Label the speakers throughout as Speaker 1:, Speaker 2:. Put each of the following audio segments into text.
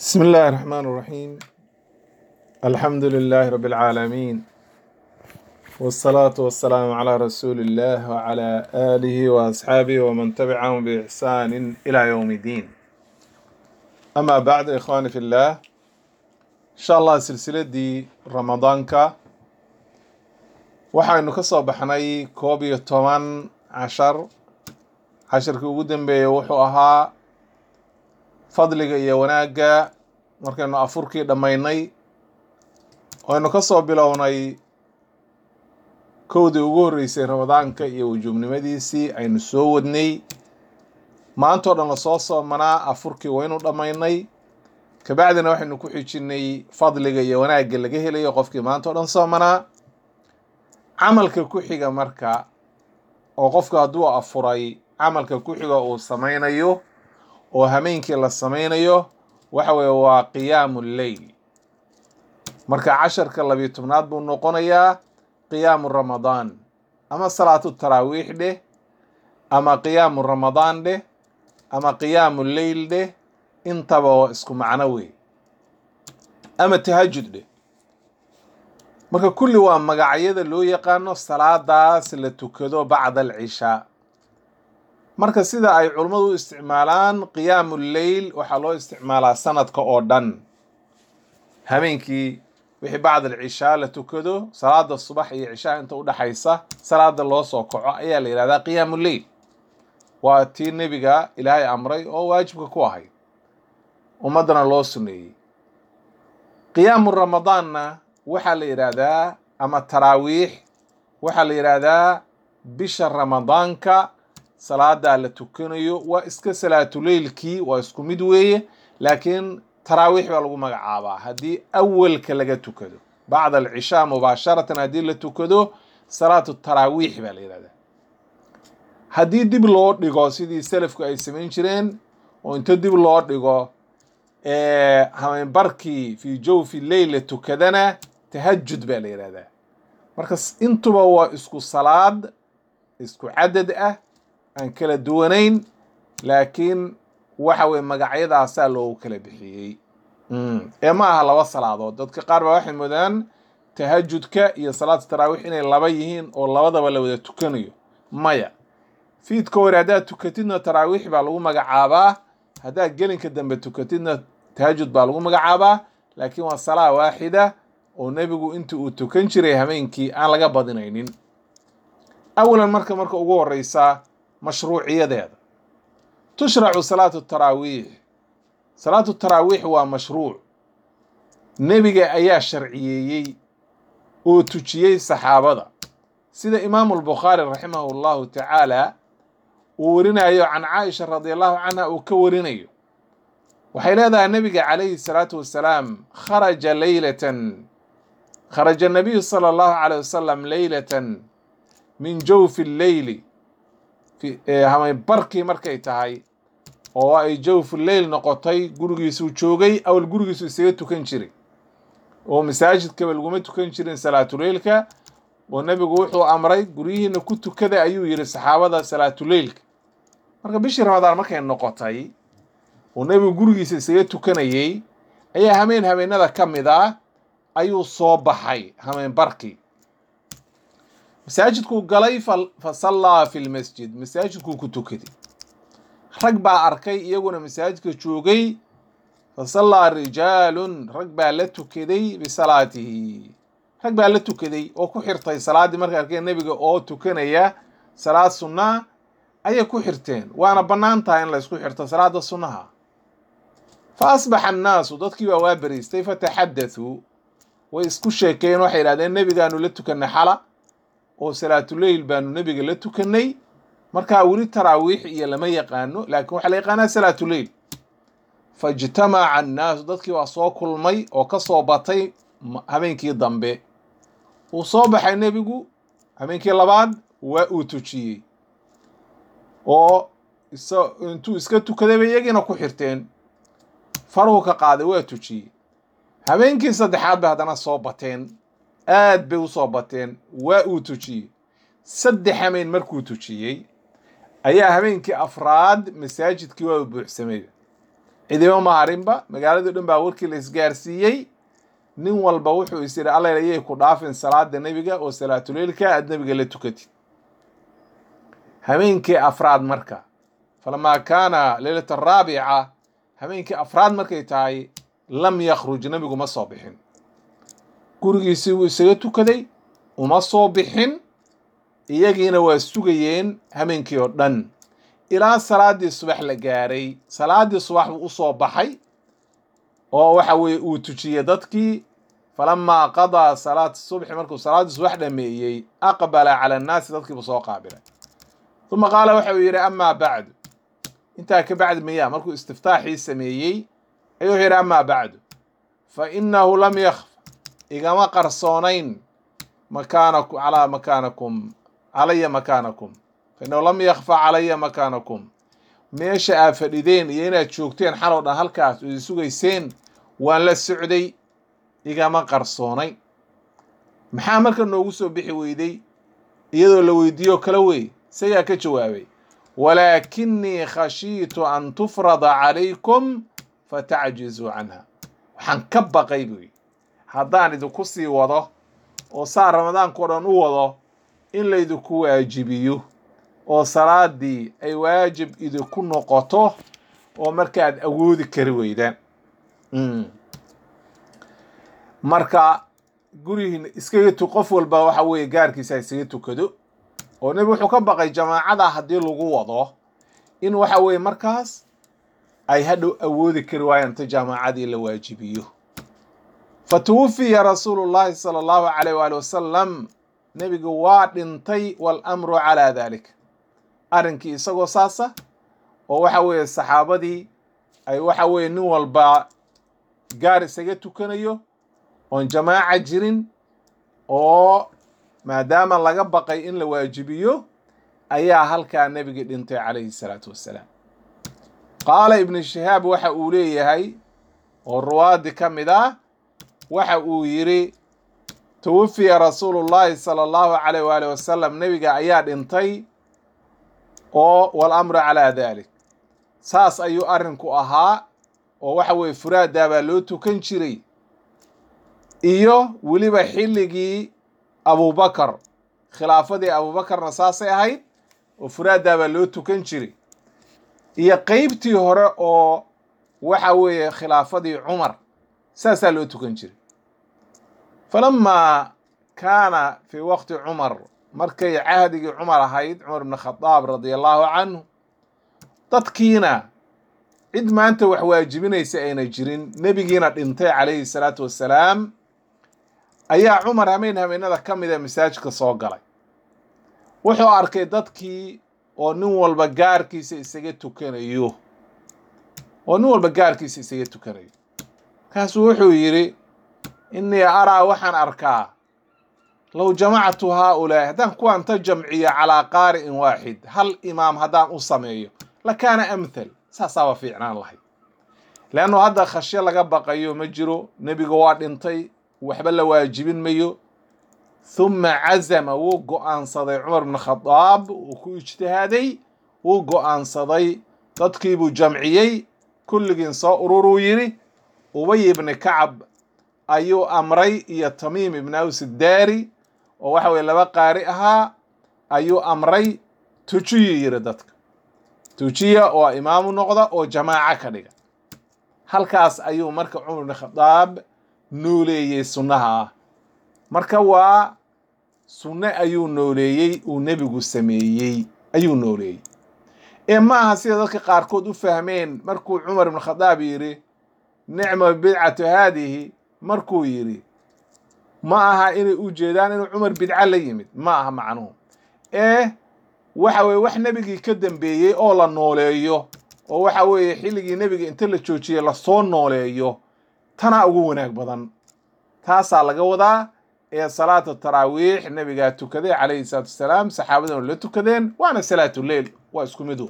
Speaker 1: بسم الله الرحمن الرحيم الحمد لله رب العالمين والصلاة والسلام على رسول الله وعلى آله وأصحابه ومن تبعهم بإحسان إلى يوم الدين أما بعد إخواني في الله إن شاء الله سلسلة دي رمضانك waxaynu ka soo baxnay koob iyo toban cashar casharkii ugu dambeeyey wuxuu ahaa fadliga iyo wanaagga markaynu afurkii dhammaynay waynu ka soo bilownay kowdii ugu horreysay ramadaanka iyo wujuubnimadiisii aynu soo wadnay maantoo dhan lasoo soomanaa afurkii waynu dhammaynay kabacdina waxaynu ku xijinay fadliga iyo wanaagga laga helayo qofkii maantao dhan soomanaa camalka ku xiga marka oo qofku hadduu afuray camalka ku xiga uu samaynayo oo hameenkii la samaynayo waxa weeye waa qiyaamu lleyl marka casharka labiyo tobnaad buu noqonayaa qiyaamu ramadaan ama salaatu taraawiix dheh ama qiyaamu ramadaan dheh ama qiyaamu leyl dheh intaba oo isku macno wey ama tahajud dheh marka kulli waa magacyada loo yaqaano salaadaas la tukado bacda alcishaa marka sida ay culummadu u isticmaalaan qiyaamu lleyl waxaa loo isticmaalaa sanadka oo dhan habeenkii wixii bacda alcishaa la tukado salaada subax iyo cishaa inta udhexaysa salaada loo soo kaco ayaa la yihahdaa qiyaamu lleyl waa tii nebiga ilaahay amray oo waajibka ku ahayd ummaddana loo suneeyey qiyaamu ramadaanna waxaa la yidhaahdaa ama taraawiix waxaa la yidhaahdaa bisha ramadaanka salaadaa la tukanayo waa iska salaatuleylkii waa isku mid weeye laakiin taraawiix baa lagu magacaabaa haddii awalka laga tukado bacda alcishaa mubaasharatan haddii la tukado salaatu taraawiix baa la yidhahdaa haddii dib loo dhigo sidii selafku ay samayn jireen oo inta dib loo dhigo hameenbarkii fii jawfi leyl la tukadana tahajud baa la yidhahdaa marka intuba waa isku salaad isku cadad ah aan kala duwanayn laakiin waxa weye magacyadaasaa loogu kala bixiyey ee ma aha laba salaadood dadka qaar baa waxay moodaan tahajudka iyo salaatu taraawiix inay laba yihiin oo labadaba la wada tukanayo maya fiidka hore haddaad tukatidna taraawiix baa lagu magacaabaa haddaad gelinka dambe tukatidna tahajud baa lagu magacaabaa laakiin waa salaa waaxida oo nebigu intii uu tukan jiray hameenkii aan laga badinaynin awalan marka marka ugu horeysa mashruuciyadeeda tushracu salaatu taraawiix salaatu taraawiix waa mashruuc nebiga ayaa sharciyeeyey oo tujiyey saxaabada sida imaamu albukhaari raximahu allahu tacaala uu warinayo can caaisha radi allahu canha uu ka warinayo waxay leedahay nebiga calayhi salaatu wasalaam kharaja leylatan kharaja nabiyu sala allahu caleyh wasalam leylatan min jawfi lleyli barkii markay tahay oo ay jawfu leyl noqotay gurigiisuu joogay awal gurigiisu isaga tukan jiray oo masaajidkaba laguma tukan jirin salaatuleylka oo nebigu wuxuu amray guryihiina ku tukada ayuu yidhi saxaabada salaatuleylka marka bishii ramadaan markay noqotay oo nebigu gurigiisa isaga tukanayey ayaa hameen habeenada ka mid ah ayuu soo baxay hameen barkii masaajidkuu galay fa sallaa fi lmasjid masaajidkuu ku tukaday rag baa arkay iyaguna masaajidka joogay fa sallaa rijaalun rag baa la tukaday bisalaatihi rag baa la tukaday oo ku xirtay salaaddii markay arkeen nebiga oo tukanaya salaad sunnaa ayay ku xirteen waana bannaan tahay in la ysku xirto salaada sunnaha fa asbaxa annaasu dadkii baa waa beriistay fataxadathuu way isku sheekeen waxay yidhahdeen nebigaanu la tukannay xala oo salaatuleyl baanu nebiga la tukannay markaa weli taraawiix iyo lama yaqaano laakiin waxaa la yaqaanaa salaatuleyl faijtamaca annaasu dadkii waa soo kulmay oo ka soo batay habeenkii dambe uu soo baxay nebigu habeenkii labaad waa uu tujiyey oo intuu iska tukaday bay iyagiina ku xirteen faruhu ka qaaday waa tujiyey habeenkii saddexaad bay haddana soo bateen aad bay u soo bateen waa uu tujiyey saddex hameen markuu tujiyey ayaa habeenkii afraad masaajidkii waa buuxsamay cidima ma harinba magaaladii dhan baa warkii la isgaarsiiyey nin walba wuxuu is yidhi alla ayay ku dhaafin salaada nebiga oo salaatuleilka aad nebiga la tukatid habeenkii afraad marka falamaa kaana leylata araabica habeenkii afraad markay tahay lam yakhruj nebigu ma soo bixin gurigiisii wuu isaga tukaday uma soo bixin iyagiina waa sugayeen habeenkii oo dhan ilaa salaaddii subax la gaaray salaaddii subax buu u soo baxay oo waxa weeye uu tujiyey dadkii falamaa qadaa salaata subxi markuu salaaddii subax dhameeyey aqbala cala annaasi dadkiibuu soo qaabilay uma qaala waxa uu yidhi amaa bacdu intaa ka bacdi miyaa markuu istiftaaxii sameeyey ayuu wuxuu yidhi amaa bacdu fa innahu lam yakfa igama qarsoonayn makaanaku calaa makaanakum calaya makaanakum fa innahu lam yakfa calaya makaanakum meesha aad fadhideen iyo inaad joogteen xalow dhan halkaas oo idin sugayseen waan la socday igama qarsoonayn maxaa marka noogu soo bixi weyday iyadoo la weydiiyo kala wey isagaa ka jawaabay walaakinii khashiitu an tufrada calaykum fatacjizuu canha waxaan ka baqay buu yidhi haddaan idinku sii wado oo saa ramadaankao dhan u wado in laydinku waajibiyo oo salaadii ay waajib idinku noqoto oo markaad awoodi kari weydaan marka gurihiina iskaga tu qof walba waxa weeye gaarkiisa iskaga tukado oo nebi wuxuu ka baqay jamaacada haddii lagu wado in waxa weeye markaas ay hadhow awoodi kari waayaan inta jaamaacadii la waajibiyo fa tuwufiya rasuulu llahi sala allahu calayh waali wasalam nebigu waa dhintay waalamru calaa dalik arrinkii isagoo saasa oo waxa weeye saxaabadii ay waxa weeye nin walba gaar isaga tukanayo oon jamaaca jirin oo maadaama laga baqay in la waajibiyo ayaa halkaa nebigii dhintay calayhi salaatu wassalaam qaala ibnu shihaab waxa uu leeyahay oo ruwaadi ka mid ah waxa uu yidhi tawafiya rasuulu llahi sala allahu calayh waali wasalam nebiga ayaa dhintay oo walamru calaa dalik saas ayuu arrinku ahaa oo waxa weeye furaadaa baa loo tukan jiray iyo weliba xilligii abubakar khilaafadii abubakarna saasay ahayd oo furaadaa baa loo tukan jiray iyo qeybtii hore oo waxa weeye khilaafadii cumar saasaa loo tukan jiray falamaa kaana fii waqti cumar markay cahdigii cumar ahayd cumar ibn khadaab radia allahu canhu dadkiina cid maanta wax waajibinaysa ayna jirin nebigiina dhintay calayhi salaatu wassalaam ayaa cumar hameen hameenada ka mida masaajidka soo galay wuxuu arkay dadkii oo nin walba gaarkiisa isaga tukanayo oo nin walba gaarkiisa isaga tukanayo markaasuu wuxuu yidhi innii araa waxaan arkaa low jamactu haaulaa'i haddaan kuwaan ta jamciyo calaa qaari'in waaxid hal imaam haddaan u sameeyo lakaana amthal saasaaba fiicnaan lahayd leannu hadda khashyo laga baqayo ma jiro nebiga waa dhintay waxba la waajibin mayo huma cazama wuu go'aansaday cumar bn khadaab uu ku ijtihaaday wuu go'aansaday dadkiibuu jamciyey kulligiin soo ururuu yidhi ubay ibni kacab ayuu amray iyo tamiim ibn aws daari oo waxa weye laba qaari ahaa ayuu amray tujiyu yidhi dadka tujiya oo imaamu noqda oo jamaaco ka dhiga halkaas ayuu marka cumar bn khadaab nooleeyey sunnaha ah marka waa sunne ayuu nooleeyey uu nebigu sameeyey ayuu nooleeyey ee ma aha sida dadka qaarkood u fahmeen markuu cumar ibn khadaab yidhi nicma bidcatu haadihi markuu yidhi ma aha inay u jeedaan inuu cumar bidco la yimid ma aha macnuhu ee waxa weye wax nebigii ka dambeeyey oo la nooleeyo oo waxa weeye xilligii nebiga inta la joojiyey lasoo nooleeyo tanaa ugu wanaag badan taasaa laga wadaa ee salaata taraawiix nebigaa tukaday calayhi salaatu wasalaam saxaabaduna la tukadeen waana salaatu leil waa isku mid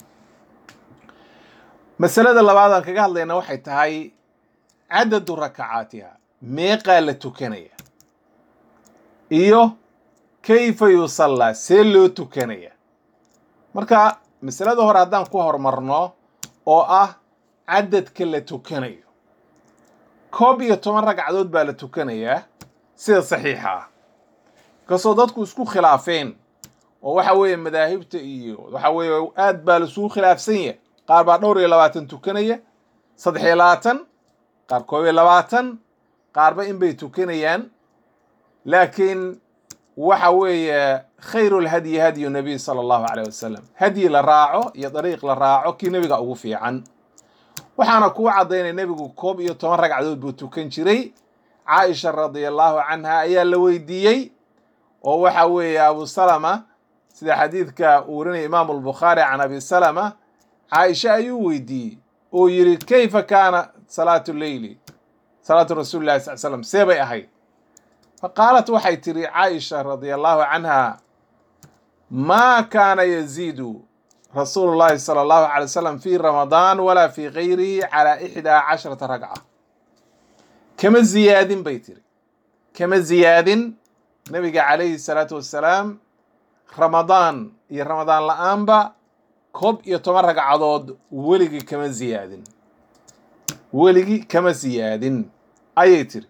Speaker 1: masalada labaad aan kaga hadlayna waxay tahay cadadu rakacaatiha meeqaa la tukanaya iyo kayfa yusallaa see loo tukanaya marka masalada hore haddaan ku horumarno oo ah cadadka la tukanayo koob iyo toban ragcadood baa la tukanayaa sida saxiixa ah kasoo dadku isku khilaafeen oo waxa weeye madaahibta iyo waxa weeye aad baa laisugu khilaafsan yahay qaar baa dhowr iyo labaatan tukanaya saddex iyo labaatan qaar koob iyo labaatan qaarba in bay tukanayaan laakiin waxa weeye khayru lhadyi hadyu nabiy sala allahu caleyh wasalam hadyi la raaco iyo dariiq la raaco kii nebiga ugu fiican waxaana kuu caddaynay nebigu koob iyo toban ragcadood buu tukan jiray caaisha radia allahu canha ayaa la weydiiyey oo waxa weeye abu salama sida xadiidka uu warinaya imaamu albukhaari can abi salama caaisha ayuu weydiiyey oo yidhi kayfa kaana salaatu leyli salaatu rasuuli llahi sal slam see bay ahayd faqaalat waxay tidhi caaisha radia allahu canha maa kaana yaziidu rasuulu llahi sala allahu calay wasalam fi ramadaan walaa fi gayrihi calaa ixdaa casharata ragca kama ziyaadin bay tiri kama ziyaadin nabiga calayhi salaatu wassalaam ramadaan iyo ramadaan la-aanba koob iyo toban ragcadood weligii kama ziyaadin weligii kama ziyaadin ayay tiri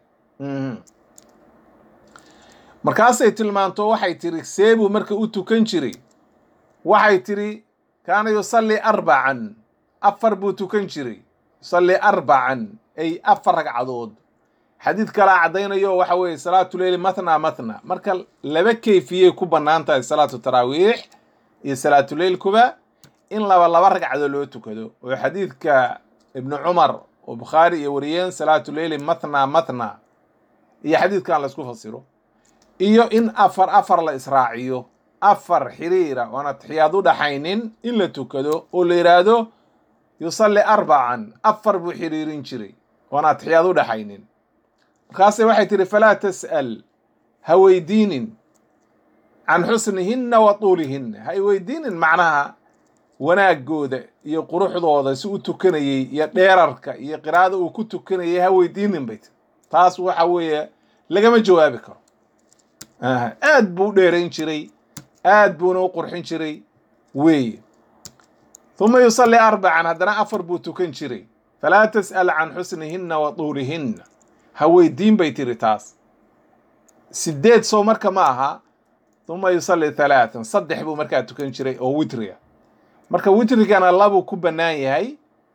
Speaker 1: markaasay tilmaanto waxay tiri seebuu marka u tukan jiray waxay tiri kaana yusalli arbacan afar buu tukan jiray yusalli arbacan ay afar ragcadood xadiid kalaa caddaynayo waxa weeye salaatu leyli mathna mathna marka laba kayfiyey ku bannaan tahay salaatu taraawiix iyo salaatuleylkuba in laba laba ragcadood loo tukado oo xadiidka ibnu cumar oo bukhaari iyo wariyeen salaatu leyli mathna mathna iyo xadiidkan laysku fasiro iyo in afar afar la israaciyo afar xiriira oon atixiyaad u dhaxaynin in la tukado oo la yidhaahdo yusalli arbacan afar buu xiriirin jiray oon atixiyaad u dhaxaynin markaase waxay tihi falaa tas'al ha weydiinin can xusnihinna wa tuulihinna ha y weydiinin macnaha wanaagooda iyo quruxdooda si u tukanayey iyo dheerarka iyo qiraa'ada uu ku tukanayay ha weydiinin bay tiri taas waxa weeye lagama jawaabi karo aad buu u dheerayn jiray aad buuna u qurxin jiray weeye huma yusalli arbacan haddana afar buu tukan jiray falaa tas'al can xusnihinna wa tuulihinna ha weydiin bay tiri taas sideed soo marka ma aha huma yusalli halaatan saddex buu markaa tukan jiray oo witriga marka witrigana labuu ku bannaan yahay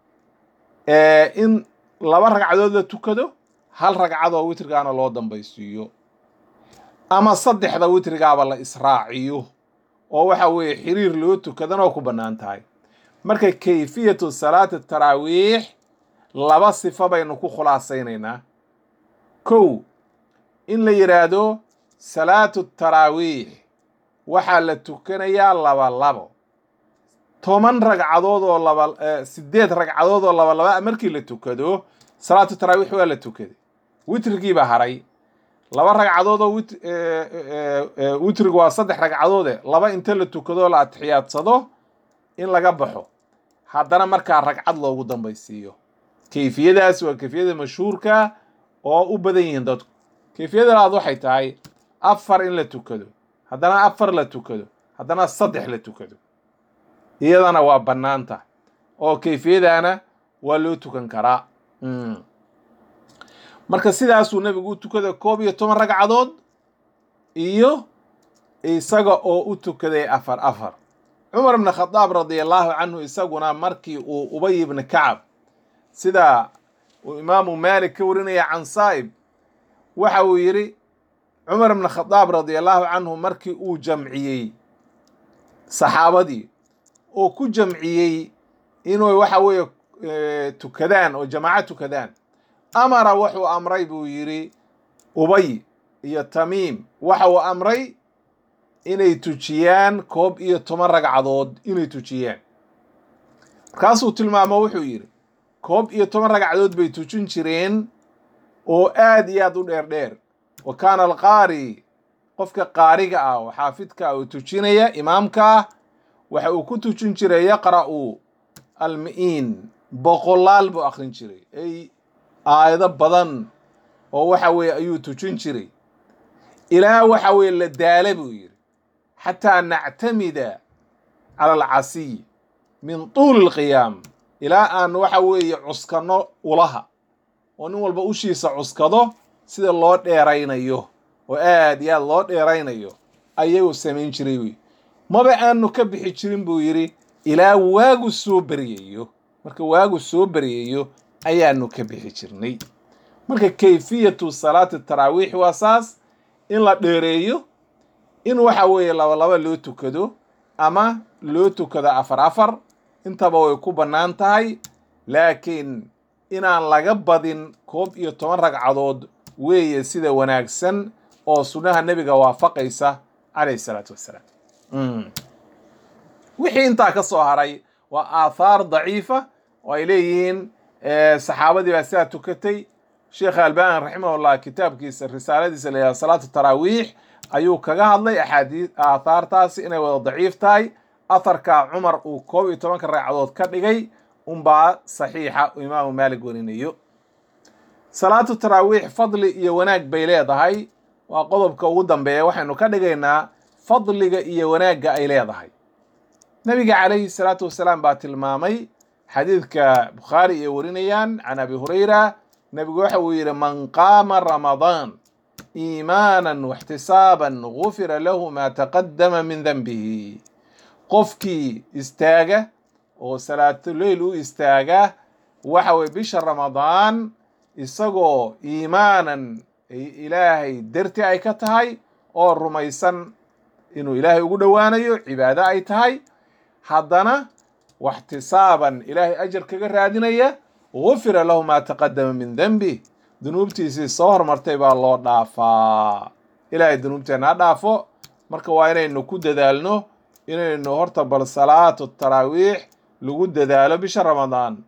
Speaker 1: in laba ragcadood la tukado hal ragcadoo witrigaana loo dambaysiiyo ama saddexda witrigaaba la israaciyo oo waxa weeye xiriir loo tukadana oo ku bannaan tahay marka kayfiyatu salaati taraawiix laba sifo baynu ku khulaasaynaynaa kow in la yidhaahdo salaatu taraawiix waxaa la tukanayaa laba labo toban ragcadood oo laba sideed ragcadood oo laba laba markii la tukado salaatu taraawiix waa la tukaday witrigiibaa haray laba ragcadood oo wit witrigu waa saddex ragcadoode laba inta la tukado la atixiyaadsado in laga baxo haddana markaa ragcad loogu dambaysiiyo kayfiyadaas waa kayfiyada mashhuurka oo u badan yihiin dadku kayfiyada labaad waxay tahay afar in la tukado haddana afar la tukado haddana saddex la tukado iyadana waa bannaan tahay oo kayfiyadaana waa loo tukan karaa marka sidaasuu nebigu u tukaday koob iyo toban ragcadood iyo isaga oo u tukaday afar afar cumar ibn khadaab radia allahu canhu isaguna markii uu ubay ibni kacab sida uu imaamu maalik ka warinaya can saa'ib waxa uu yidhi cumar ibn khadaab radia allahu canhu markii uu jamciyey saxaabadii oo ku jamciyey inuu waxa weeye tukadaan oo jamaaco tukadaan amara wuxuu amray buu yidhi ubay iyo tamiim waxa uu amray inay tujiyaan koob iyo toban ragcadood inay tujiyaan markaasuu tilmaamo wuxuu yidhi koob iyo toban ragcadood bay tujin jireen oo aad iyo aad u dheer dheer wa kaana alqaari qofka qaariga ah oo xaafidka ah oo tujinaya imaamka ah waxa uu ku tujin jiray yaqra'u almi'iin boqolaal buu akrin jiray ay aayado badan oo waxa weeye ayuu tujin jiray ilaa waxa weeye la daala buu yidhi xataa nactamida cala alcasiy min tuuli alqiyaam ilaa aan waxa weeye cuskanno ulaha oo nin walba ushiisa cuskado sida loo dheeraynayo oo aad iyo aad loo dheeraynayo ayagoo samayn jiray wey maba aanu ka bixi jirin buu yidhi ilaa waagu soo beryayo marka waagu soo beryayo ayaanu ka bixi jirnay marka kayfiyatu salaati taraawiix waa saas in la dheereeyo in waxa weeye laba laba loo tukado ama loo tukado afar afar intaba way ku bannaan tahay laakiin inaan laga badin koob iyo toban ragcadood weeye sida wanaagsan oo sunnaha nebiga waafaqaysa calayhi salaatu wassalaam wixii intaa ka soo haray waa aathaar daciifa oo ay leeyihiin saxaabadii baa sidaa tukatay sheekh albani raximahullah kitaabkiisa risaaladiisa la yidhaha salaatu taraawiix ayuu kaga hadlay axaadii aathaartaasi inay wada daciif tahay atharka cumar uu koob iyo tobanka ragcadood ka dhigay unbaa saxiixa uu imaamu maalik warinayo salaatu taraawiix fadli iyo wanaag bay leedahay waa qodobka ugu dambeeya waxaynu ka dhigaynaa fadliga iyo wanaagga ay leedahay nabiga calayhi salaatu wasalaam baa tilmaamay xadiidka bukhaari iyo warinayaan can abi hurayra nebigu waxa uu yidhi man qaama ramadaan iimaanan waxtisaaban gufira lahu maa taqadama min denbihi qofkii istaaga oo salaatuleyl u istaaga waxa weye bisha ramadaan isagoo iimaanan ilaahay darti ay ka tahay oo rumaysan inuu ilaahay ugu dhowaanayo cibaado ay tahay haddana waxtisaaban ilaahay ajar kaga raadinaya gufira lahu maa taqadama min denbi dunuubtiisii soo hormartay baa loo dhaafaa ilaahay dunuubteenna ha dhaafo marka waa inaynu ku dadaalno inaynu horta bal salaatu taraawiix lagu dadaalo bisha ramadaan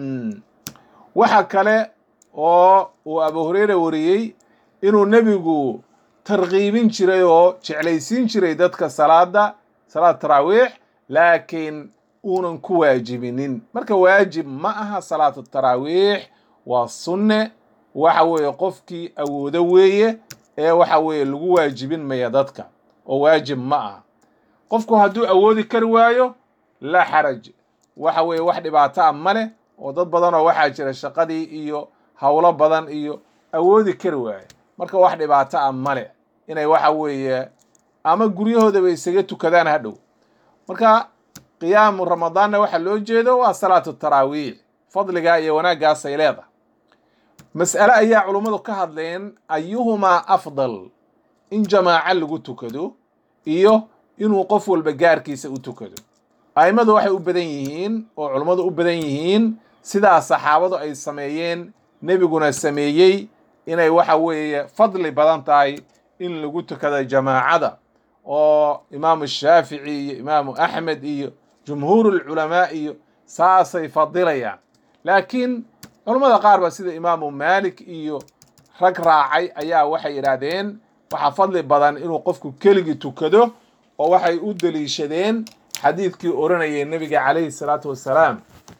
Speaker 1: waxa kale oo uu abu hureyre wariyey inuu nebigu tarkiibin jiray oo jeclaysiin jiray dadka salaada salaad taraawiix laakiin uunan ku waajibinin marka waajib ma aha salaatu taraawiix waa sunne waxa weeye qofkii awoodo weeye ee waxa weeye lagu waajibin maya dadka oo waajib ma aha qofku hadduu awoodi kari waayo laa xaraj waxa weeye wax dhibaato ah ma leh oo dad badanoo waxaa jira shaqadii iyo howlo badan iyo awoodi kari waaye marka wax dhibaato ah ma leh inay waxa weeye ama guryahoodaba isaga tukadaan hadhow marka qiyaamu ramadaanna waxa loo jeedo waa salaatu taraawiix fadligaa iyo wanaaggaasay leedahay mas'ale ayaa culummadu ka hadleen ayuhumaa afdal in jamaaco lagu tukado iyo inuu qof walba gaarkiisa u tukado a'immadu waxay u badan yihiin oo culummadu u badan yihiin sidaa saxaabadu ay sameeyeen nebiguna sameeyey inay waxa weeye fadli badan tahay in lagu tukado jamaacada oo imaamu shaafici iyo imaamu axmed iyo jumhuurulculamaa iyo saasay fadilayaan laakiin culammada qaar ba sida imaamu maalik iyo rag raacay ayaa waxay yidhaahdeen waxaa fadli badan inuu qofku keligii tukado oo waxay u deliishadeen xadiidkii odhanayay nebiga calayhi salaatu wassalaam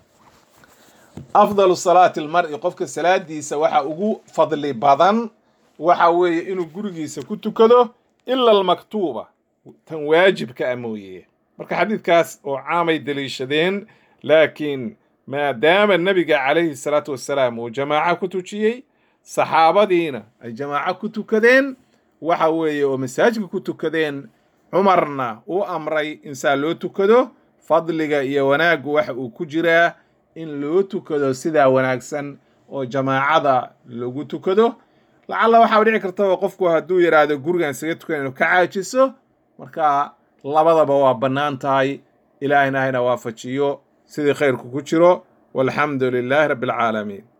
Speaker 1: afdalu salaati almar'i qofka salaadiisa waxa ugu fadli badan waxa weeye inuu gurigiisa ku tukado ila almaktuuba tan waajibka ah mooye marka xadiidkaas oo caamay deliishadeen laakiin maadaama nebiga calayhi salaatu wassalaam uu jamaaco ku tujiyey saxaabadiina ay jamaaco ku tukadeen waxa weeye oo masaajidka ku tukadeen cumarna uu amray in saa loo tukado fadliga iyo wanaaggu waxa uu ku jiraa in loo tukado sidaa wanaagsan oo jamaacada lagu tukado lacalla waxaa dhici kartaba qofku hadduu yidhaahdo gurigan isaga tukan inuu ka caajiso marka labadaba waa bannaan tahay ilaahina hayna waafajiyo sidii khayrku ku jiro walxamdu lilaahi rabbi alcaalamiin